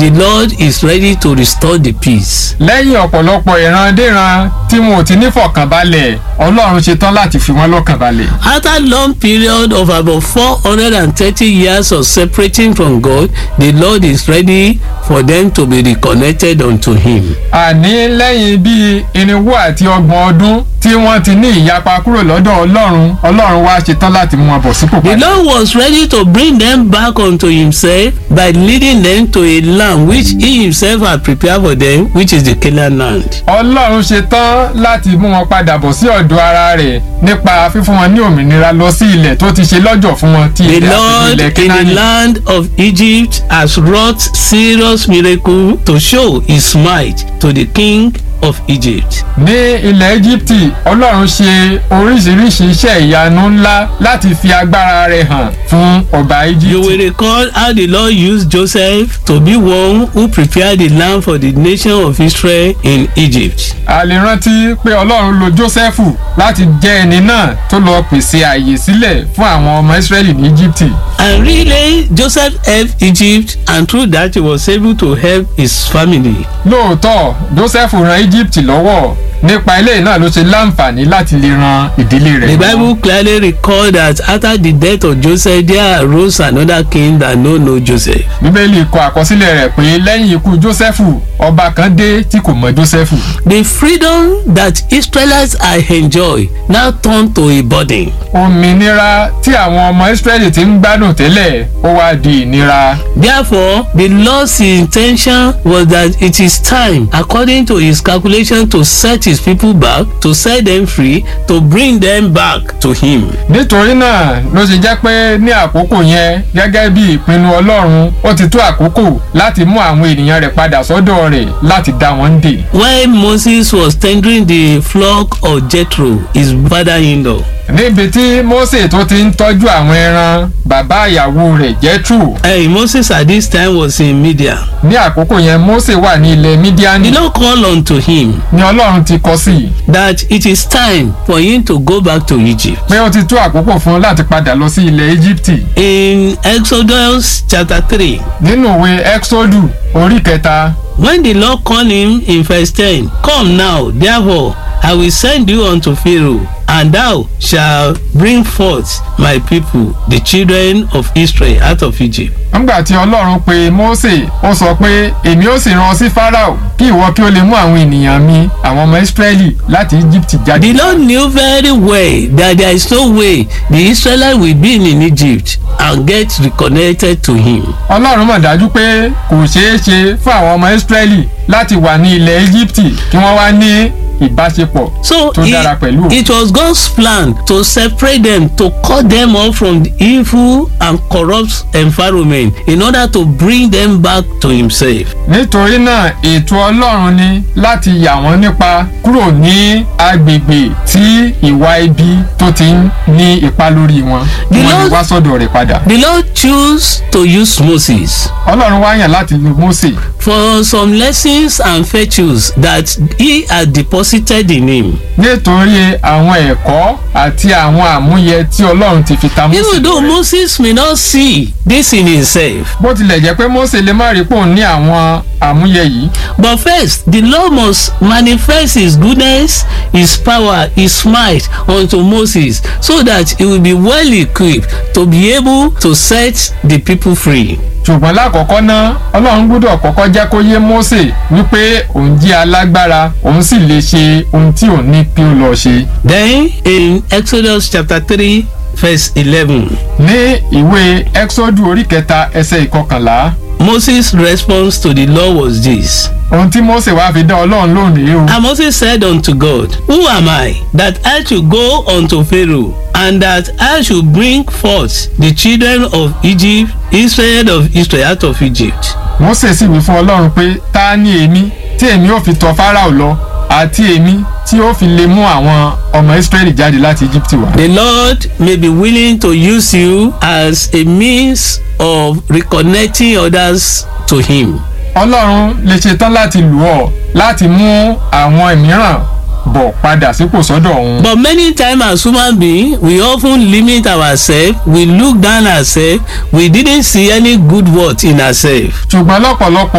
the Lord is ready to restore the peace. lẹ́yìn ọ̀pọ̀lọpọ̀ ìrandíran tí wọn ò ti ní fọkànbalẹ̀ ọlọ́run ṣetán láti fi wọ́n lọ́kàn balẹ̀. After long period of about 430 years of separating from God, the Lord is ready for them to be reconnected unto him. àní lẹ́yìn bíi irinwó àti ọgbọ̀n ọdún tí wọ́n ti ní ìyapa kúrò lọ́dọ̀ ọlọ́run ọlọ́run wá ṣetán láti mú wọn bọ̀ sípò The padà. Lord was ready to bring them back unto himself by leading them to a land which he himself had prepared for them, which is the Canaan land. ọlọ́run ṣetán láti mú wọn padà bọ̀ sí ọ̀dọ̀ ara rẹ̀ nípa fífún wọn ní òmìnira lọ sí ilẹ̀ tó ti ṣe lọ́jọ̀ fún wọn tí The ilẹ̀ àti Lord ilẹ̀ in the Kénáánì. land of Egypt has wrought serious miracle to show his might to the king of Egypt. ní ilẹ̀ Íjíbítì ọlọ́run ṣe oríṣiríṣi iṣẹ́ ìyanu ńlá láti fi agbára rẹ̀ hàn fún ọba You will Íjíbítì. recall how the Lord used Joseph to be one who prepared the land for the nation of Israel in Egypt. a lè rántí pé ọlọ́run lo Jósẹ́fù láti jẹ́ ẹni náà tó lọ pèsè àyè sílẹ̀ fún àwọn ọmọ Ísírẹ́lì ní Íjíbítì. And really, Joseph helped Egypt, and through that, he was able to help his family. lóòótọ́ Jósẹ́fù ran Íjíbítì lọ́wọ́ nípa eléyìí náà ló ṣe láǹfààní láti lè ran ìdílé rẹ̀ The lọ́wọ́. Bible clearly records that after the death of Joseph, there arose another king that no know Joseph. bíbélì kọ àkọsílẹ̀ rẹ̀ pé lẹ́yìn ikú Jósẹ́fù ọba kan dé tí kò mọ Jósẹ́fù. The freedom that Israelites had enjoyed now turned to a burden. òmìnira tí àwọn ọmọ Ísírẹ́lì ti ń gbádùn tẹ́lẹ̀ ó wá di ìnira. Therefore, the Lord's intention was that it is time, according to his calculation, to set his people back, to set them free, to bring them back to him. nítorí náà ló ṣe jẹ́ pé ní àkókò yẹn gẹ́gẹ́ bí ìpinnu Ọlọ́run ó ti tó àkókò láti mú àwọn ènìyàn rẹ̀ padà sọ́dọ̀ rẹ̀ láti dá wọn dè. When Moses was tendering the flock of Jethro, his father-in-law, níbi tí Mósè tó ti ń tọ́jú àwọn ẹran bàbá ìyàwó rẹ̀ Jethro Hey, Moses at this time was in Midian. ní àkókò yẹn Mósè wà ní ilẹ̀ The Mídíánì Lord called unto him ni Ọlọ́run ti kọ sí i that it is time for him to go back to Egypt. pé ó ti tó àkókò fún un láti padà lọ sí ilẹ̀ Íjíbítì In Exodus chapter 3, nínú ìwé Exodus orí kẹta when the Lord called him in verse 10, Come now, therefore, I will send you unto Pharaoh, and thou shalt bring forth my people, the children of Israel, out of Egypt. nígbà tí Ọlọ́run pe Mósè ó sọ pé èmi ó sì rán ọ sí Fáráò kí ìwọ kí ó lè mú àwọn ènìyàn mi àwọn ọmọ Ísírẹ́lì láti Íjíbítì jáde. The Lord knew very well that there is no way the Israelites will be in Egypt and get reconnected to him. Ọlọ́run mọ̀ dájú pé kò ṣeé ṣe fún àwọn ọmọ Ísírẹ́lì láti wà ní ilẹ̀ Íjíbítì kí wọ́n wá ní ìbáṣepọ̀ So tó dára pẹ̀lú òun. it, it was God's plan to separate them, to cut them off from the evil and corrupt environment in order to bring them back to himself. nítorí náà ètò Ọlọ́run ni láti yà wọ́n nípa kúrò ní agbègbè tí ìwà ibi tó ti ń ní ipa lórí wọn kí The wọ́n lè Lord- wá sọ́dọ̀ rẹ̀ padà. The Lord chose to use Moses Ọlọ́run wá yàn láti lo Mósè for some lessons and virtues that he had deposited in him. nítorí àwọn ẹ̀kọ́ àti àwọn àmúyẹ tí Ọlọ́run ti fi ta Mósè Even though lọ́rẹ. Moses may not see this in himself, bó tilẹ̀ jẹ́ pé Mósè lè má rí pò ní àwọn àmúyẹ yìí but first the Lord must manifest his goodness, his power, his might unto Moses so that he will be well equipped to be able to set the people free. ṣùgbọ́n lákọ̀ọ́kọ́ náà Ọlọ́run gbọ́dọ̀ kọ́kọ́ jẹ́ kó yé Mósè wípé òun jẹ́ alágbára òun sì lè ṣe ohun tí òun ní kí ó lọ ṣe. Then in Exodus chapter 3 verse 11, ní ìwé Exodus orí kẹta ẹsẹ̀ ìkọkànlá Moses' response to the law was this. ohun tí Mósè wá fi dá Ọlọ́run lóhùn rèé o. And Moses said unto God, Who am I that I should go unto Pharaoh, and that I should bring forth the children of Egypt, Israel of Israel out of Egypt? Mósè sì wí fún Ọlọ́run pé ta ni èmi tí èmi ò fi tọ̀ Fáráò lọ àti èmi tí ó fi lè mú àwọn ọmọ Ísírẹ́lì jáde láti Íjíbítì wá. The Lord may be willing to use you as a means of reconnecting others to Him. Ọlọ́run lè ṣetán láti lù ọ́ láti mú àwọn mìíràn bọ̀ padà sípò sọ́dọ̀ òun. But many times as human beings, we often limit ourselves, we look down ourselves, we didn't see any good worth in ourselves. ṣùgbọ́n lọ́pọ̀lọpọ̀